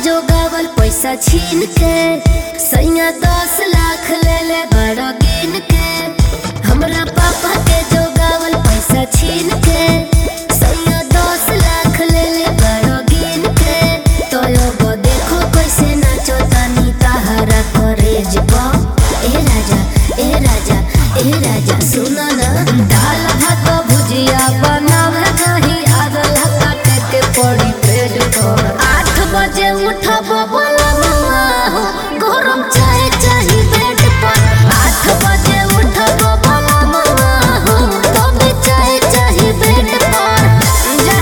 जो गावल पैसा छीन के सैया दस लाख ले ले बड़ा गिन के हमरा पापा के जो गावल पैसा छीन के सैया दस लाख ले ले बड़ा गिन के तो अब देखो कैसे नाचो तानी ताहरा करेज पा ए राजा ए राजा ए राजा सुना ना दाल भात भुजिया बनावे नहीं आदल काटे के पड़ी पेट पर आठ बजे उठब बोला मम्मा हो गरम चाय चाही बेड पर आठ बजे उठब बोला मम्मा हो तब चाय चाही बेड पर जा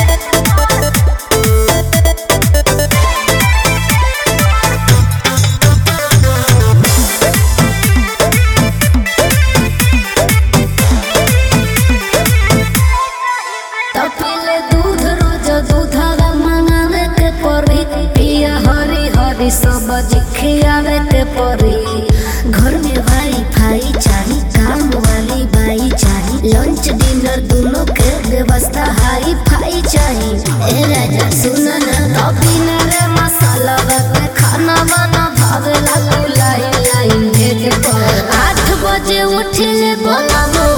तपिले दूध रोज दूधवा मंगावे के परी पिया हरी हरी सब्जी खियावे के परी घर में वाई फाई चाही काम वाली बाई चाही लंच डिनर दोनों के व्यवस्था हाई फाई चाही ए राजा सुन ना कभी न रे मसाला के खाना बना भावेला तू लाई लाई भेज पर आठ बजे उठिले बोला